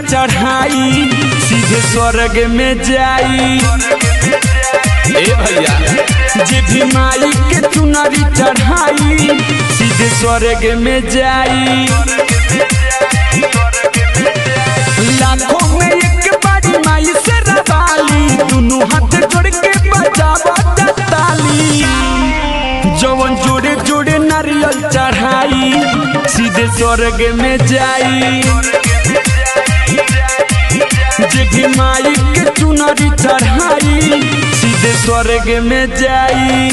चढ़ाई सीधे स्वर्ग में जाई ए भैया जे भी माई के चुनरी चढ़ाई सीधे स्वर्ग में जाई लाखों में एक बारी माई से रवाली दोनों हाथ जोड़ के बजावत ताली जवन जोड़े जोड़े नारियल चढ़ाई सीधे स्वर्ग में जाई जे भी माई के चुनरी चढ़ाई सीधे स्वर्ग में जाई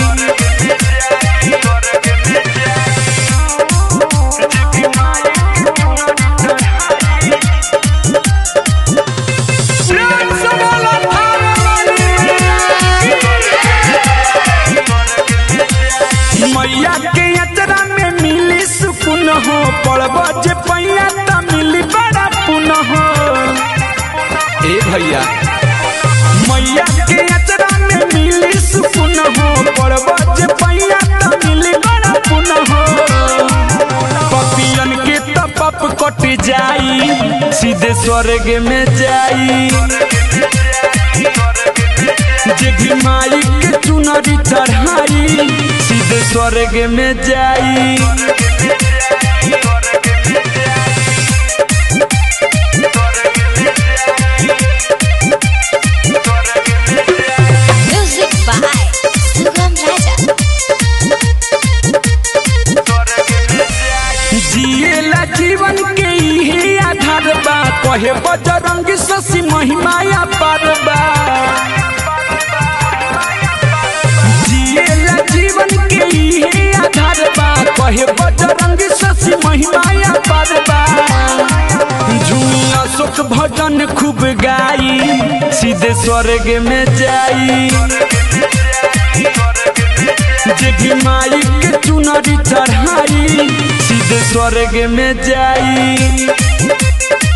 मैया के यात्रा में मिली सुकुन हो पड़ब जे पैया त मिली बड़ा पुन हो ए भैया मैया के यात्रा में मिली सुकुन हो पड़ब जे पैया त मिली बड़ा पुन हो पपियन के त पप कट जाई सीधे स्वर्ग में जाई जे भी माई के चुनरी चढ़ाई सीधे स्वर्ग में जाई Music by Sugam Raja. जिएला जीवन के इहे आधार बा कहे बजरंग शशि महिमाया पार बा जिएला जीवन के इहे आधार बा कहे बजरंग शशि महिमाया पार बा झूमिया सुख भजन खूब गाई सीधे स्वर्ग में जाई जे भी माई के चुनरी चढ़ाई सीधे स्वर्ग में जाई